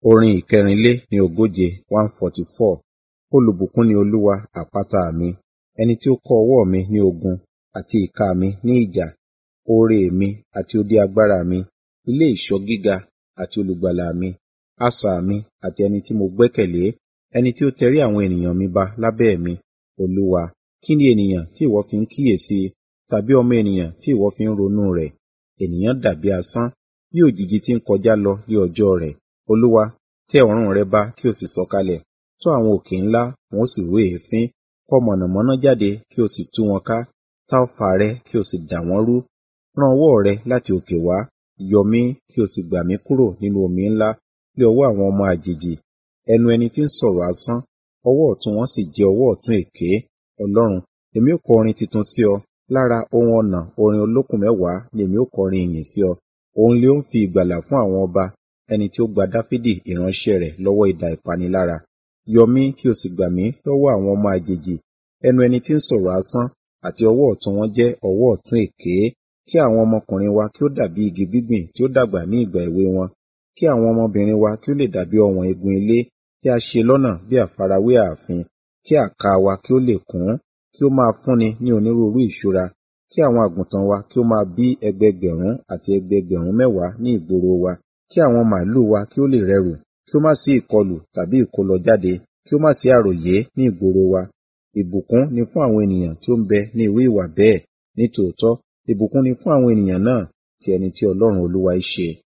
Orin ìkẹrìnlé ní ogóje one forty four. Olùbùkún ni Olúwa àpáta mi, ẹni tí ó kọ́ ọwọ́ mi ní ogun àti ìka mi ní ìjà, oore mi àti odi agbára mi, ilé ìṣọ́ gíga àti olùgbàlà mi, asà mi àti ẹni tí mo gbẹ́kẹ̀lé, ẹni tí ó tẹrí àwọn ènìyàn mi ba lábẹ́ mi. Olúwa, kí ni ènìyàn tí ìwọ fi ń kíyèsi i, tàbí ọmọ ènìyàn tí ìwọ fi ń ronú rẹ̀? Ènìyàn dàbí asán, bí òjìji tí ń kọjá lọ ní ọjọ́ rẹ̀. Olúwa, tẹ ọ̀run rẹ ba kí o sì sọ̀kalẹ̀, tú àwọn òkè ńlá, wọn ó sì rú èéfín. Kọ mọ̀nàmọ́ná jáde kí o sì tú wọn ká, ta ọfà rẹ kí o sì dà wọ́n rú. Rán ọwọ́ rẹ láti òkè wá, yọ mí kí o sì gbà mí kúrò nínú omi ńlá, lé ọwọ́ àwọn ọmọ àjèjì. Ẹnu ẹni tí ń sọ̀rọ̀ asán, ọwọ́ ọ̀tún wọn sì jẹ́ ọwọ́ ọ̀tún èké. Ọlọ́run, èmi ó kọ orin tuntun sí ọ, lára ohun ọ̀nà orin olókùn mẹ́wàá ni èmi ó kọrin ìyìn sí ọ. Òun lé ó ń fi ìgbàlà fún àwọn ọba, ẹni tí ó gba Dáfídì ìránṣẹ́ rẹ̀ lọ́wọ́ idà ìpanilára. Yọ mí kí o sì gbà mí lọ́wọ́ àwọn ọmọ àjèjì, ẹnu ẹni tí ń sọ̀rọ̀ asán, àti ọwọ́ ọ̀tún wọn jẹ́ ọwọ́ ọ̀tún èké. Kí àwọn ọmọkùnrin wa kí ó dàbí igi gbígbìn tí ó dàgbà ní ìgbà èwe wọn. Kí àwọn ọmọbìnrin wa kí ó lè dàbí ọ̀wọ̀n igun ilé, tí a ṣe lọ́nà bí àfarawé ààfin. Kí àká wa kí ó lè kún, kí ó máa fúnni ní onírúurú ìṣúra. Kí àwọn àgùntàn wa kí ó máa bí ẹgbẹẹgbẹ̀rún àti ẹgbẹẹgbẹ̀rún mẹ́wàá ní ìgboro wa. Kí àwọn màlúù wa kí ó lè rẹrù, kí ó má sí ìkọlù tàbí ìkólọ jáde, kí ó má sí àròyé ní ìgboro wa. Ìbùkún ni fún àwọn ènìyàn tí ó ń bẹ ní irú ìwà bẹ́ẹ̀. Nítòótọ́, ìbùkún ni fún àwọn ènìyàn náà tí ẹni tí Ọlọ́run Olúwa í ṣe.